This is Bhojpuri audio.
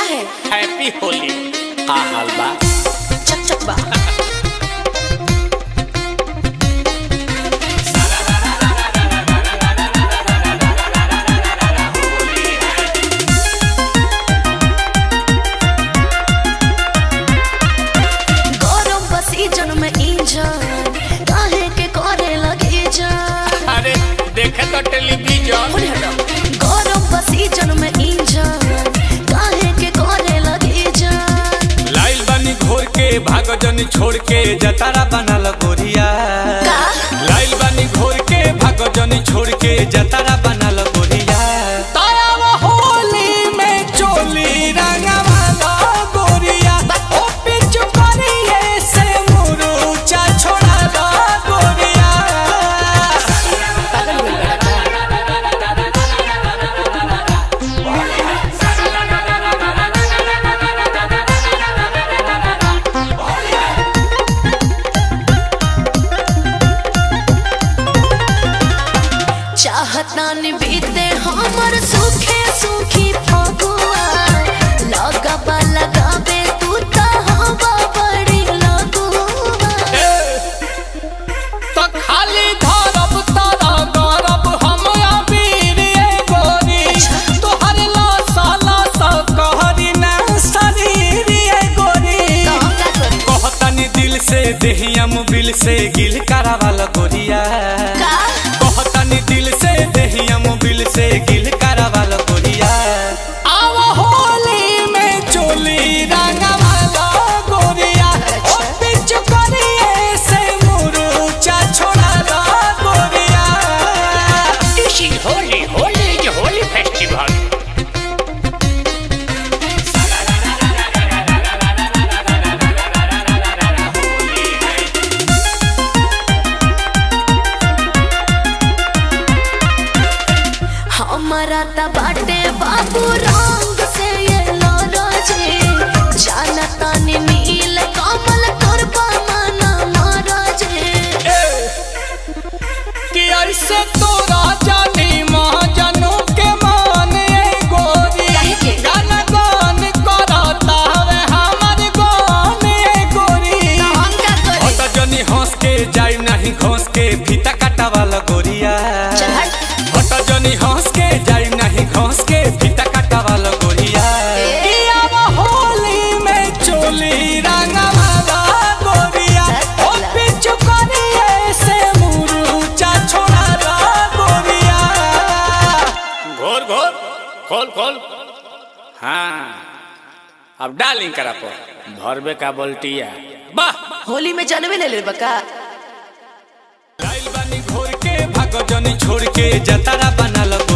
है हैप्पी होली का हाल बा चक चक बा गरम बसी जन में इंजन काहे के करे लगे जान अरे देखे तो टेलीविजन होने हटो गरम बसी जन में इंजन काहे के करे लगे जान लाइल बानी घोर के भाग जनी छोड़ के जतारा बनल गोरिया का लाइल बानी घोर के भाग जनी छोड़ के जतारा बनल गोरिया तायाव होली में चोली रंगवाला गोरिया ओ पिचु करिए से मुरुचा छोड़ाला गोरिया पागल हो गया का चाहता न बीते हमर सुखे सुखी फगुआ लगबा लगाबे तू त हवा बड़ी लगुआ तो खाली धरब तारा गरब हम अबीर ये गोरी तोहर लासा लासा कहरी ना शरीर ये गोरी तो हम का करी कहतनी दिल से देहिया मुबिल से गिल करावाल गोरिया का कहतनी दिल से देहिया मुबिल से गिल करावाल गोरिया आव होली में चोली रंगवाला गोरिया ओ पिचु करिए से मुरुचा छोड़ाला गोरिया This is holy, holy is a holy festival. हमारा त बाटे बाबू रंग से ये लरजे जानता नि नील कमल करबा मना मरजे कि ऐसे तोरा जानी महाजनों के मान ए गोरी काहे के? गान गान करता हवे हमर गान ए गोरी तो हम का करी ओ त जनी हंस के जाई नहीं घोंस के फीता काटा वाला गोरिया चल हट ओ त जनी हंस के जाई नहीं घोंस के फीता काटा वाला गोरिया ए। कि अब होली में चोली रंगवाला गोरिया ओ पिचु करिए से मुरुचा छोड़ाला गोरिया घोर घोर खोल खोल हाँ अब डालिंग करा पर भरबे का बोल्टिया वाह होली में जानवे ले ले बका लाइल बानी घोर के भागो जनी छोड़ के जतारा बनल